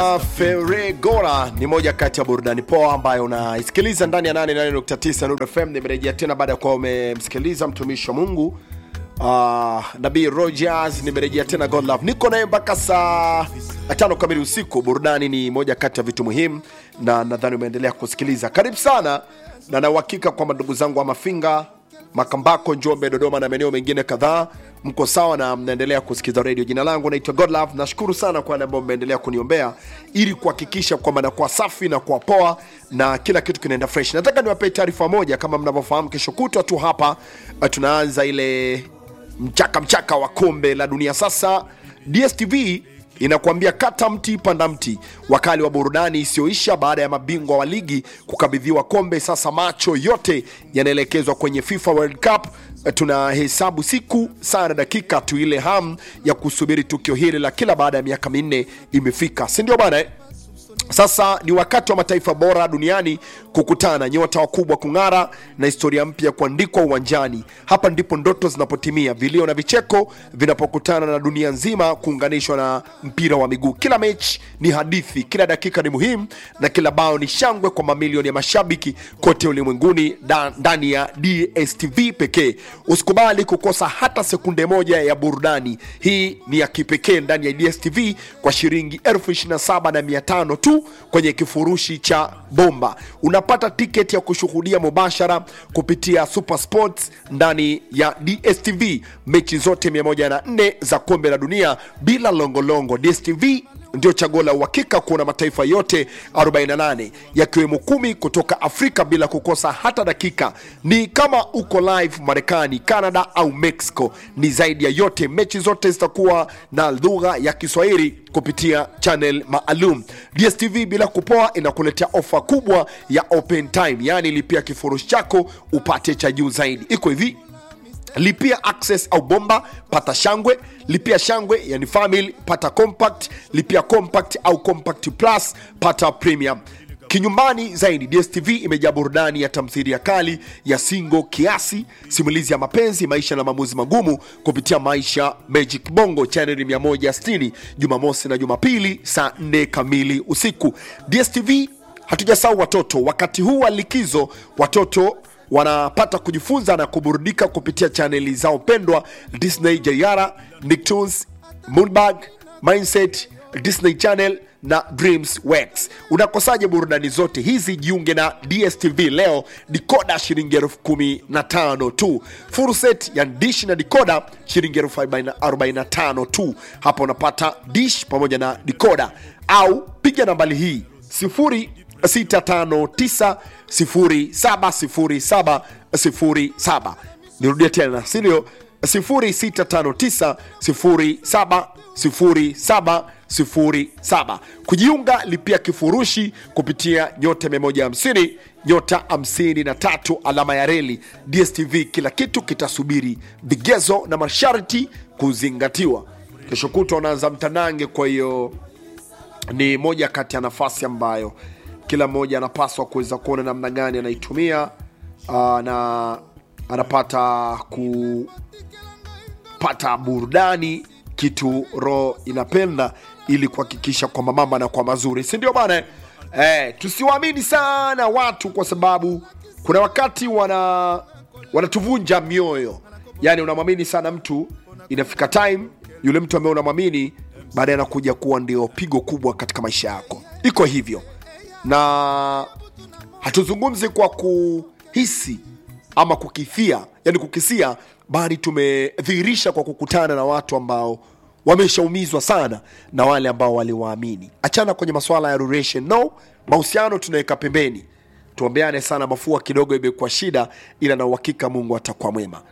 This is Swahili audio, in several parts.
Feregora ni moja kati ya burudani poa ambayo unaisikiliza ndani ya 88.9 Nuru FM. Nimerejea tena baada ya kuwa umemsikiliza mtumishi wa Mungu uh, Nabii Rogers. Nimerejea tena God Love, niko naye mpaka saa tano kamili usiku. Burudani ni moja kati ya vitu muhimu, na nadhani umeendelea kusikiliza. Karibu sana, na na uhakika kwamba ndugu zangu wa Mafinga, Makambako, Njombe, Dodoma na maeneo mengine kadhaa mko sawa na mnaendelea kusikiza redio. Jina langu naitwa Godlove. Nashukuru sana kwa wale ambao mmeendelea kuniombea ili kuhakikisha kwamba nakuwa safi na kuwa poa na kila kitu kinaenda fresh. Nataka niwapee taarifa moja, kama mnavyofahamu, kesho kutwa tu hapa uh, tunaanza ile mchaka mchaka wa kombe la dunia. Sasa DSTV inakuambia kata mti panda mti, wakali wa burudani isiyoisha baada ya mabingwa wa ligi kukabidhiwa kombe. Sasa macho yote yanaelekezwa kwenye FIFA World Cup. Tunahesabu siku saa na dakika tu, ile hamu ya kusubiri tukio hili la kila baada ya miaka minne imefika, si ndio bana eh? Sasa ni wakati wa mataifa bora duniani kukutana, nyota wakubwa kung'ara na historia mpya kuandikwa uwanjani. Hapa ndipo ndoto zinapotimia, vilio na vicheko vinapokutana na dunia nzima kuunganishwa na mpira wa miguu. Kila mechi ni hadithi, kila dakika ni muhimu, na kila bao ni shangwe kwa mamilioni ya mashabiki kote ulimwenguni da- ndani ya DSTV pekee. Usikubali kukosa hata sekunde moja ya burudani. Hii ni ya kipekee ndani ya DSTV kwa shilingi elfu ishirini na saba na mia tano tu kwenye kifurushi cha bomba unapata tiketi ya kushuhudia mubashara kupitia Super Sports ndani ya DSTV mechi zote 104 za kombe la dunia bila longolongo. DSTV ndio chaguo la uhakika kuona mataifa yote 48 yakiwemo kumi kutoka Afrika bila kukosa hata dakika. Ni kama uko live Marekani, Canada au Mexico. Ni zaidi ya yote, mechi zote zitakuwa na lugha ya Kiswahili kupitia channel maalum. DSTV bila kupoa inakuletea ofa kubwa ya open time, yaani lipia kifurushi chako upate cha juu zaidi. Iko hivi lipia access au bomba pata shangwe lipia shangwe yani family pata compact lipia compact au compact plus pata premium kinyumbani zaidi dstv imejaa burudani ya tamthilia kali ya singo kiasi simulizi ya mapenzi maisha na maamuzi magumu kupitia maisha magic bongo chaneli 160 jumamosi na jumapili saa 4 kamili usiku dstv hatujasahau watoto wakati huu wa likizo watoto wanapata kujifunza na kuburudika kupitia chaneli zao pendwa Disney Jayara, Nicktoons, Moonbug, Mindset, Disney Channel na Dreams Works. Unakosaje burudani zote hizi? Jiunge na DSTV leo, dikoda shilingi elfu kumi na tano tu, full set ya dish na dikoda shilingi elfu arobaini na tano tu. Hapa unapata dish pamoja na dikoda, au piga nambari hii sifuri 659070707 nirudie tena sindio 0659070707 kujiunga lipia kifurushi kupitia nyota 150 nyota 53 alama ya reli dstv kila kitu kitasubiri vigezo na masharti kuzingatiwa kesho kutwa unaanza mtanange kwa hiyo ni moja kati ya nafasi ambayo kila mmoja anapaswa kuweza kuona namna gani anaitumia uh, na anapata kupata burudani kitu roho inapenda ili kuhakikisha kwamba mama anakuwa mazuri si ndio bana eh, tusiwaamini sana watu kwa sababu kuna wakati wana wanatuvunja mioyo yani unamwamini sana mtu inafika time yule mtu ambaye unamwamini baadaye anakuja kuwa ndio pigo kubwa katika maisha yako iko hivyo na hatuzungumzi kwa kuhisi ama kukithia yani kukisia bali tumedhihirisha kwa kukutana na watu ambao wameshaumizwa sana na wale ambao waliwaamini achana kwenye masuala ya relation no mahusiano tunaweka pembeni tuombeane sana mafua kidogo imekuwa shida ila na uhakika mungu atakuwa mwema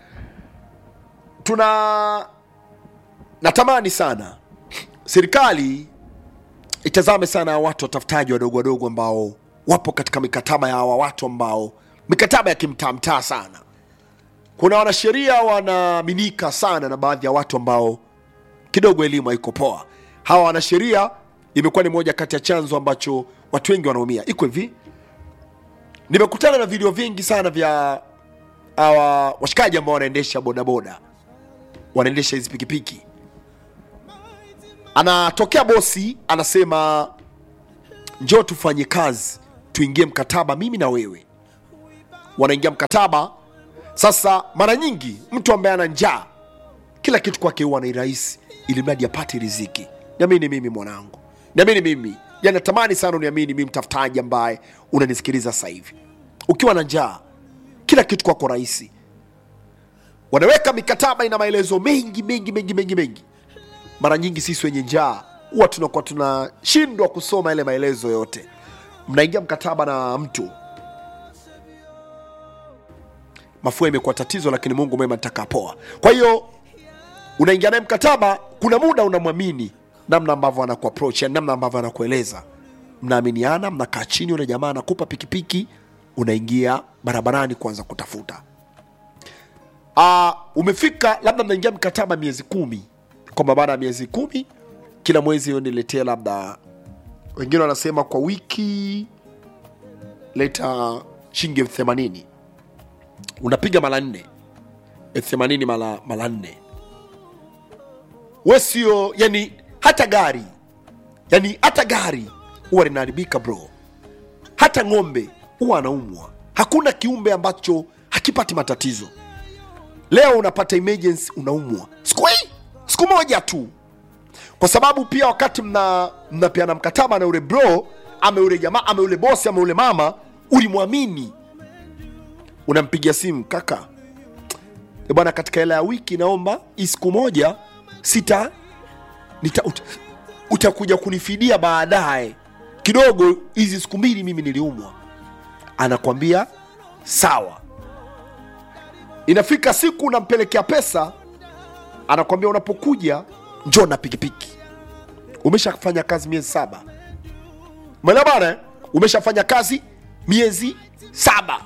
tuna natamani sana serikali itazame sana watu watafutaji wadogo wadogo ambao wapo katika mikataba ya hawa watu ambao mikataba ya kimtaamtaa sana kuna wanasheria wanaaminika sana na baadhi ya watu ambao kidogo elimu haiko poa hawa wanasheria imekuwa ni moja kati ya chanzo ambacho watu wengi wanaumia iko hivi nimekutana na video vingi sana vya hawa washikaji ambao wanaendesha bodaboda wanaendesha hizi pikipiki anatokea bosi anasema njoo tufanye kazi tuingie mkataba mimi na wewe wanaingia mkataba sasa mara nyingi mtu ambaye ana njaa kila kitu kwake huwa ni rahisi ili mradi apate riziki niamini mimi mwanangu niamini mimi yani natamani sana uniamini mimi mtafutaji ambaye unanisikiliza sasa hivi ukiwa na njaa kila kitu kwako rahisi wanaweka mikataba ina maelezo mengi mengi mengi mengi mengi mara nyingi sisi wenye njaa huwa tunakuwa tunashindwa kusoma yale maelezo yote mnaingia mkataba na mtu mafua imekuwa tatizo lakini mungu mwema nitakapoa kwa hiyo unaingia naye mkataba kuna muda unamwamini namna ambavyo anakuapproach yani namna ambavyo anakueleza mnaaminiana mnakaa chini ule jamaa anakupa pikipiki unaingia barabarani kuanza kutafuta uh, umefika labda mnaingia mkataba miezi kumi kwamba baada ya miezi kumi kila mwezi niletee labda wengine wanasema kwa wiki leta shilingi elfu themanini unapiga mara nne elfu themanini mara mara nne we sio yani hata gari yani hata gari huwa linaharibika bro hata ng'ombe huwa anaumwa hakuna kiumbe ambacho hakipati matatizo leo unapata emergency unaumwa siku hii siku moja tu kwa sababu pia wakati mna mnapeana mkataba na ule bro ama ule jamaa ama ule bosi ama ule mama ulimwamini unampigia simu kaka "Eh bwana katika hela ya wiki naomba hii siku moja sita nita, ut, utakuja kunifidia baadaye kidogo hizi siku mbili mimi niliumwa anakwambia sawa inafika siku unampelekea pesa anakwambia unapokuja njoo na pikipiki umeshafanya kazi miezi saba umeelewa bana eh? umeshafanya kazi miezi saba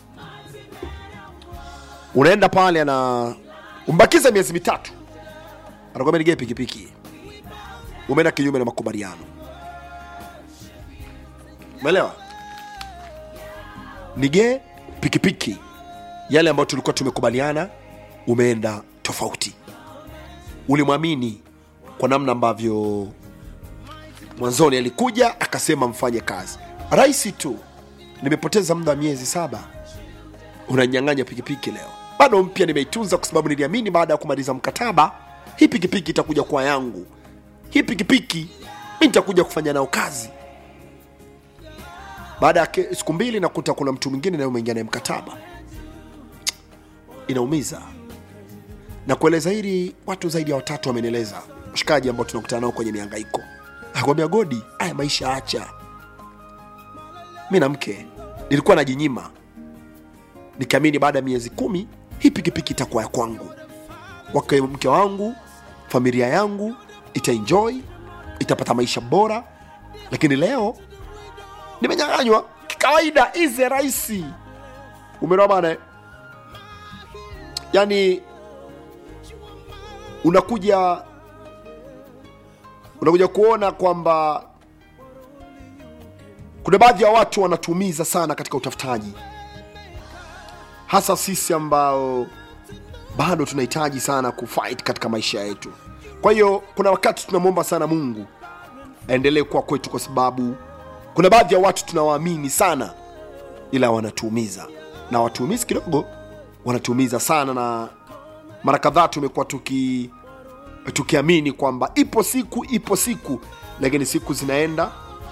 unaenda pale ana umbakiza miezi mitatu anakwambia nigee pikipiki umeenda kinyume na makubaliano umeelewa nigee pikipiki yale ambayo tulikuwa tumekubaliana umeenda tofauti ulimwamini kwa namna ambavyo mwanzoni alikuja akasema mfanye kazi rahisi tu nimepoteza muda wa miezi saba unanyang'anya pikipiki leo bado mpya nimeitunza kwa sababu niliamini baada ya kumaliza mkataba hii pikipiki itakuja kuwa yangu hii pikipiki mi nitakuja kufanya nao kazi baada ya ke- siku mbili nakuta kuna mtu mwingine naye umeingia naye mkataba inaumiza na kueleza hili watu zaidi ya watatu wamenieleza washikaji ambao tunakutana nao kwenye miangaiko akwambia godi aya maisha acha mi na mke nilikuwa najinyima nikiamini baada ya miezi kumi hii pikipiki itakuwa ya kwangu wake mke wangu familia yangu itaenjoy itapata maisha bora lakini leo nimenyang'anywa kikawaida ize rahisi umeelewa bana eh? yani unakuja unakuja kuona kwamba kuna baadhi ya watu wanatuumiza sana katika utafutaji hasa sisi ambao bado tunahitaji sana kufight katika maisha yetu kwa hiyo kuna wakati tunamwomba sana mungu aendelee kuwa kwetu kwa sababu kuna baadhi ya watu tunawaamini sana ila wanatuumiza na watuumizi kidogo wanatuumiza sana na mara kadhaa tumekuwa tuki tukiamini kwamba ipo siku ipo siku lakini siku zinaenda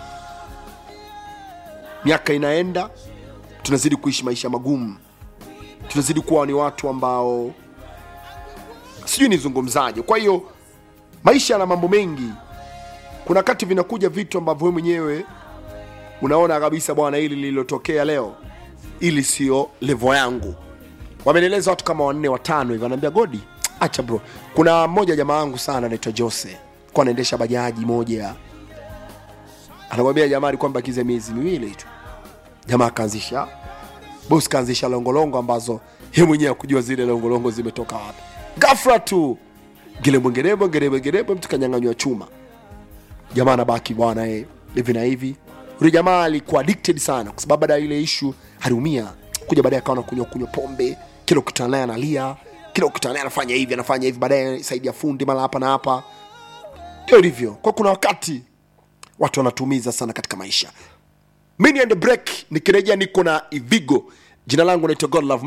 miaka inaenda tunazidi kuishi maisha magumu tunazidi kuwa ni watu ambao sijui nizungumzaje kwa hiyo maisha yana mambo mengi kuna wakati vinakuja vitu ambavyo wewe mwenyewe unaona kabisa bwana hili lililotokea leo ili sio levo yangu wamenieleza watu kama wanne watano hivi wanaambia godi acha bro kuna mmoja jamaa wangu sana anaitwa jose kwa anaendesha bajaji moja anakwambia jamaa alikuwa mbakize miezi miwili tu jamaa akaanzisha bos kaanzisha longolongo ambazo ye mwenyewe akujua zile longolongo zimetoka wapi gafra tu gelemwengerebo ngerebo mtu kanyanganywa chuma jamaa anabaki bwana eh, hivi na hivi yule jamaa alikuwa addicted sana kwa sababu baada ya ile ishu aliumia kuja baadaye akawa nakunywa kunywa pombe kila ukutana naye analia kila ukutana naye anafanya hivi anafanya hivi baadaye saidia fundi mara hapa na hapa ndio ilivyo kwa kuna wakati watu wanatumiza sana katika maisha mini and break nikirejea niko na ivigo jina langu naitwa godlove